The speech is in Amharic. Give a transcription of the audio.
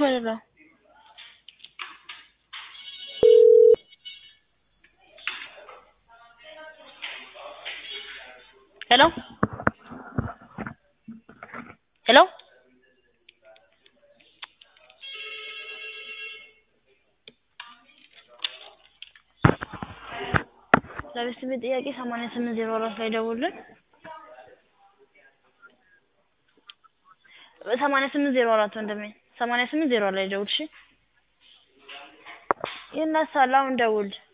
ማለት ነው። ሄሎ ሄሎ ለቤተሰቤ ጥያቄ ሰማንያ ስምንት ዜሮ አራት ላይ ደውሉልን። ሰማንያ ስምንት ዜሮ አራት ወንድሜ ሰማንያ ስምንት ዜሮ ላይ ደውል እሺ። ይነሳል አሁን ደውል